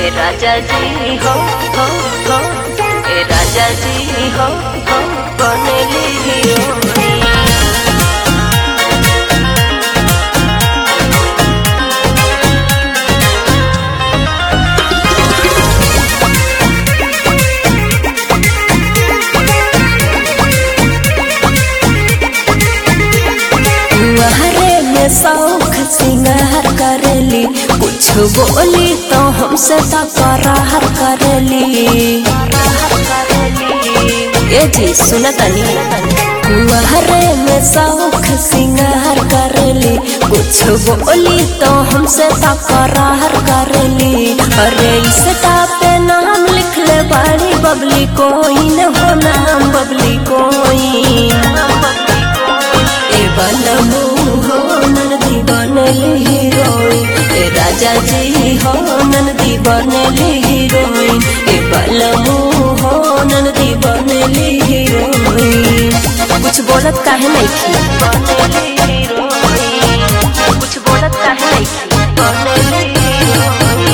ए राजा जी हो हो हो ए राजा जी हो हो बनेली हीरोइन तुम्हारे में शौक सिंगार करेली कुछ बोली तो हमसे तकरार करेली ए जी सुन तनी तुम्हारे में शौक सिंगार करेली कुछ बोली तो हमसे तकरार करेली अरे इस पे नाम लिख ले बड़ी बबली कोई न हो नाम बबली कोई ए बनमू हो ननदी बनली हीरोइन ए राजा जी हो ननदी बनली हीरोइन ए बलमू हो ननदी बनली हीरोइन कुछ बोलत काहे नहीं थी बनेली हीरोइन कुछ बोलत काहे नहीं थी बनेली हीरोइन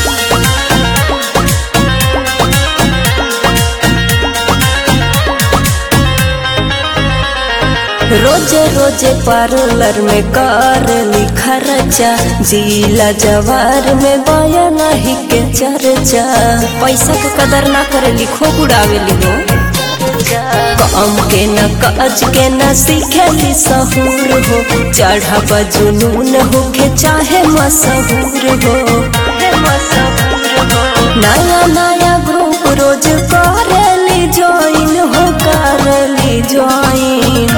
रोजे रोजे पार्लर में कर खर्चा जिला जवार में बया नहीं के चर्चा पैसा के कदर ना करे लिखो उड़ावेली हो कम के न काज के न सीखेली सहूर हो चढ़ा जुनून हो के चाहे मशहूर हो नया नया ग्रुप रोज करेली ज्वाइन हो करेली ज्वाइन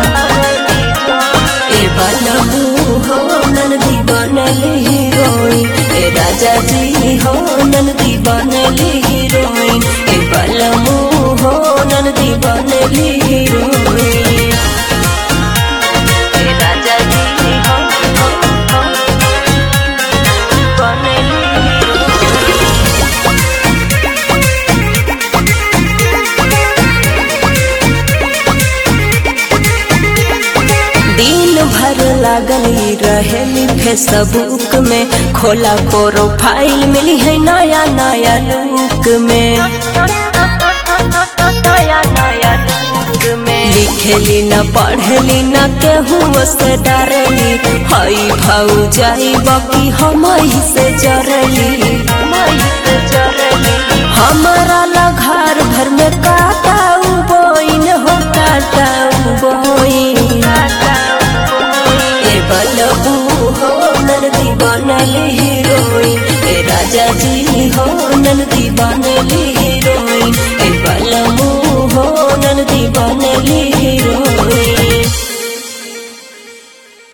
ए बनमू हो ननदी बनली हीरोइन ए राजा जी हो ननदी बनली हीरोइन ए बलमू हो ननदी बनली हीरोइन ए राजा जी हो हो हो बनेली हीरोइन दिन भर लागली रहेली फेसबुक में खोला प्रोफाइल मिली है नया नया लुक में नया नया लुक में लिखेली न पढ़ली न केहू से डरली हई भाऊ जाई बाकी हम से जरली मई से जरली हमारा ला घर भर में काटाऊ बोइन हो काटाऊ बोइन ए बलबू हो ननदी बनली हीरोइन ए राजा जी हो ननदी बनली हीरोइन ए बलबू